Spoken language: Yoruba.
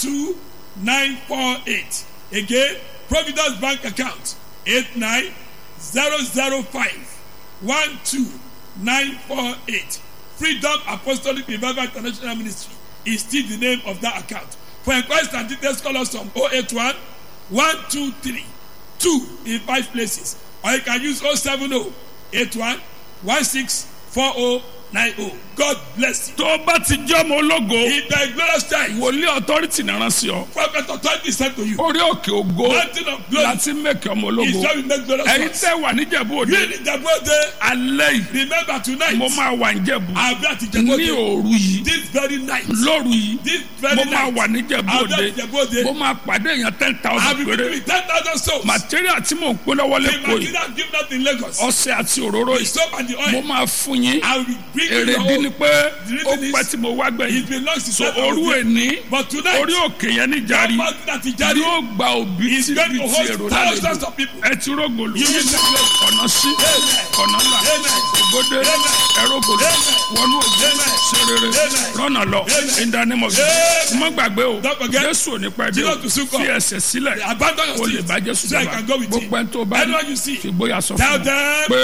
two nine four eight again providence bank account eight nine zero zero five one two nine four eight freedom apostolic revival international ministry is still the name of that account for inquiries and details call us on oh eight one one two three two in five places or you can use oh seven oh eight one one six four oh nine oh god bless you. tó o bá ti jẹ́ ọmọ ológo in the glorious time wòlíì authority náà sí ọ prophet authority sent to you orí òkè ògo mountain of glory láti mẹ́kẹ́ ọmọ is ológo where we make glorious ẹ̀yin ones. tẹ́ wà níjẹ̀bú you òde in the birthday alẹ́ yìí remember tonight mo máa wà níjẹ̀bú i'll be at ní ìjẹ̀bú òru yìí this very night lóru yìí this mo very máa night wà níjẹ̀bú i'll be òde at ìjẹ̀bú mo òde máa pàdé èèyàn ten i'll thousand be péré giving ten thousand souls material tí mò ń pín lọ́wọ́ the lẹ́kọ̀ọ́ yìí material given out in lagos ọṣẹ àti òróró the yìí soap and the mo oil máa fún yín i will bring you èrè your dín ní own pé The ó reason pẹ́ is- tí mo wá it gbẹ̀yìn belongs to so God òru èní but tonight orí òkè yẹn ní that jàrí mountain that is jari yóò gba òbí is tí going bí to ti èrò host thousands lálejò of people ẹ ti rógòlù You will not know. ọ̀nà sí Amen. ọ̀nà là Amen. ògbódé Amen. ẹrógòlù Amen. wọnú òjò Amen. ṣe rere Amen. rọ́nà lọ Amen. ìdánimọ̀ Amen. mọ́ gbàgbé o Don't forget. jésù ò ní pẹ́ dé Jesus o to soon come. fi ẹsẹ̀ sílẹ̀ abandon your o lè seat bá jésù so i jọba can go with gbogbo him ẹni tó bá anyone you see fi gbóyà sọ tell fún un them pé